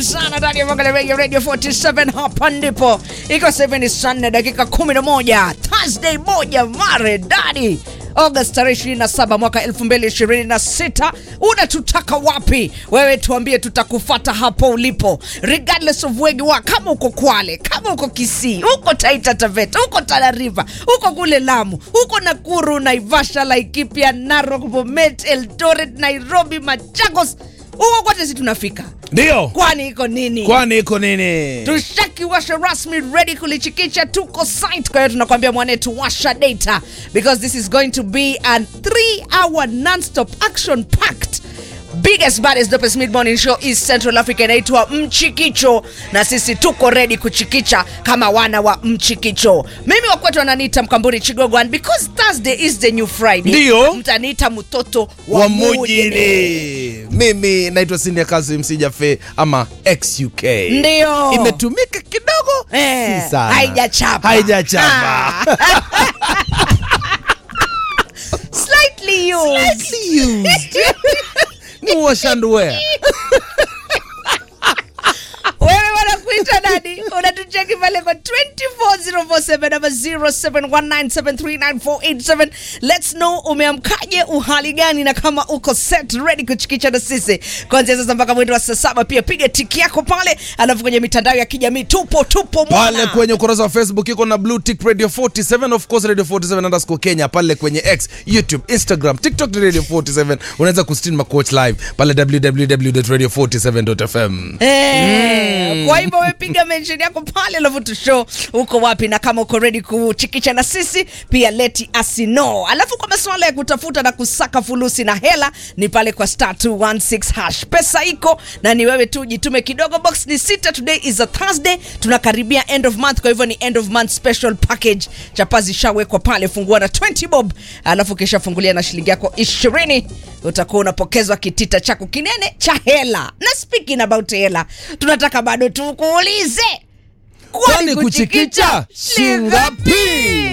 sana ndani ya Mwangalia Radio Radio 47 hapa ndipo. Iko 7 ni saa nne dakika 11 Thursday moja maredadi August tarehe 27 mwaka 2026. Unatutaka wapi? Wewe tuambie, tutakufata hapo ulipo, regardless of where you are. Kama uko Kwale, kama uko Kisii, uko Taita Taveta, uko Tana River, uko kule Lamu, uko Nakuru, Naivasha, Laikipia, Narok, Bomet, Eldoret, Nairobi, Machakos, huko kote si tunafika. Ndio. Kwani iko nini? Kwani iko nini? tushakiwasha rasmi ready kulichikicha tuko site kwa hiyo tunakwambia mwanetu washa data because this is going to be a 3 hour non-stop action packed biggest baddest dopest mid morning show is central africa inaitwa mchikicho na sisi tuko ready kuchikicha kama wana wa mchikicho mimi wakwetu wananiita mkamburi chigogo and because thursday is the new friday Ndio. mtaniita mtoto wa, wa mujini mujini. Mimi naitwa Sindia Kasim Sijafe ama XUK. Ndio. Imetumika kidogo Eh, si sana. haijachapa. Haijachapa. slightly used Slightly used. Ni wash and wear. wewe wanakuita nani unatucheki pale kwa 24047 ama 0719739487 lets know umeamkaje uhali gani na kama uko set ready kuchikicha na sisi kuanzia sasa mpaka mwendo wa saa saba pia piga tiki yako pale alafu kwenye mitandao ya kijamii tupo tupo mwana. pale kwenye ukurasa wa facebook iko na blue tick radio 47 of course radio 47 underscore kenya pale kwenye x youtube instagram tiktok ni radio 47 unaweza kustream macoach live pale www.radio47.fm Eh, kwa hivyo wepiga mention yako pale alafu tushow uko wapi na kama uko ready kuchikicha na sisi pia leti asino alafu kwa masuala ya kutafuta na kusaka fulusi na hela ni pale kwa star 216 hash pesa iko na ni wewe tu jitume kidogo box ni sita today is a thursday tunakaribia end of month kwa hivyo ni end of month special package chapa zishawekwa pale fungua na 20 bob alafu kisha fungulia na shilingi yako 20 utakuwa unapokezwa kitita chako kinene cha hela na speaking about hela tunataka bado tukuulize kwani kuchikicha shingapi